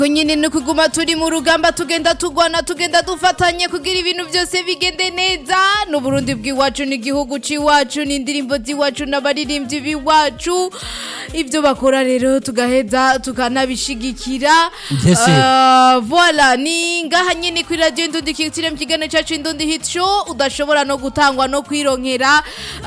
ko nyine ni ukuguma turi mu rugamba tugenda tugwana tugenda dufatanye kugira ibintu byose bigende neza n'uburundi bw'iwacu n'igihugu cy'iwacu n'indirimbo z'iwacu n'abaririmbyi b'iwacu ibyo bakora rero tugaheza tukanabishigikira Mbese. Ah, voila ni ngaha nyine kuri radiyo indundi kikitire mu kiganiro cyacu indundi hit show udashobora no gutangwa no kwironkera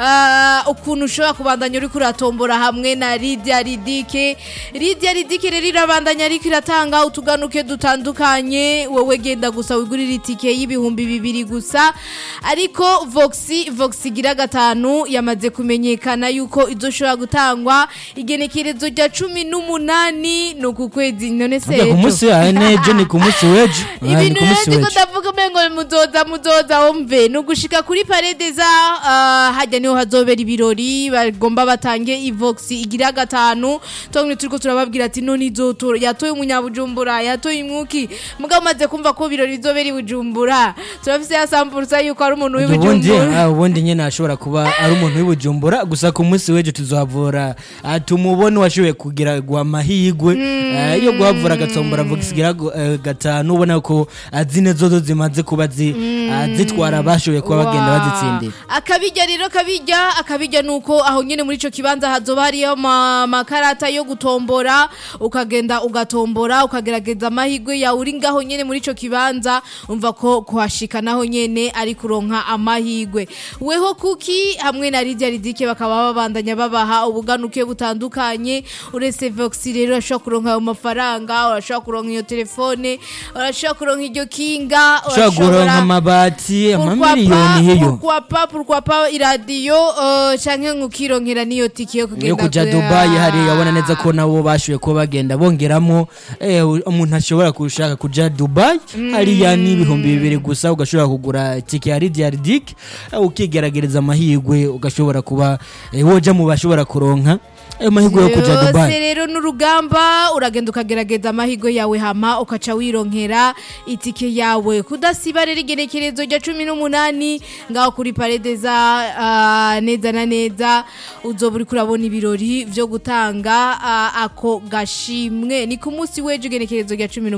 ah, ukuntu ushobora kubandanya uri kuratombora hamwe na Lydia Ridike Lydia Ridike rero irabandanya ariko iratanga utuganuke dutandukanye wowe genda gusa wigurira itike y'ibihumbi bibiri gusa ariko Voxi Voxi igira gatanu yamaze kumenyekana yuko izoshobora gutangwa igenekerezo rya cumi n'umunani ni uku kwezi none se Burya ku ejo. munsi wa nejo ni ku munsi w'ejo Ah, ni ibintu ku rero munsi ndiko w'ejo ndavuga umengo muzoza muzoza wumve ni ugushika kuri parede za ah, hajya niho hazobera ibirori bagomba batange ivoxi igira gatanu twamwe turiko turababwira ati none izotora yatoye umunyabujumbura yatoye imwuki mugabo umaze kumva ko ibirori bizobera i bujumbura turafise ya sampurusa yuko ari umuntu ubundi w'ibujumbura ah, ubundi nyine ashobora kuba ari umuntu w'ibujumbura gusa ku munsi w'ejo tuzohavura ah, tumubone washoboye kugira gwa amahigwe Ah, iyo guhavura agatombora vogisigira gatanu ubona ko ah, zine zozo zimaze kuba zi- ah, zitwara abashoboye kuba bagenda Wa. bazitsindira akabijya rero kabijya akabijya nuko aho nyine muri ico kibanza hazoba hariyo ama- amakarata yo gutombora ukagenda ugatombora ukagerageza amahirwe yawe uri ngaho nyene muri ico kibanza umva ko kuhashika naho nyene ari kuronka amahirwe weho kuki hamwe na Lydia Ridike bakaba babandanya babaha ubuganuke butandukanye uretse Vox rero urashobora kuronka ayo mafaranga urashobora kuronka iyo telefone urashobora kuronka iryo kinga ushobora kuronka amabati amamiliyoni hiyo pourquoi pas pourquoi pas iradiyo uh, canke nkukironkera niyo tike yo kugenda yo kuja ku- dubayi hariya urabona neza ko nabo bashoboye kuba bagenda bongeramo eh, umuntu ashobora gushaka kuja dubayi hariya ni ibihumbi bibiri gusa ugashobora kugura tike ya lidia ridik ukigeragereza amahirwe ugashobora kuba eh, woja mu bashobora kuronka ayo mahirwe yo kuja Yose dubayi rero n'urugamba uragenda ukagerageza amahirwe yawe hama ukaca wironkera itike yawe kudasiba rero igenekerezo rya cumi n'umunani ngaho kuri parede za ah, neza na neza uzoba uriko urabona ibirori vyo gutanga ah, ako gashimwe ni ku munsi w'ejo igenekerezo rya cumi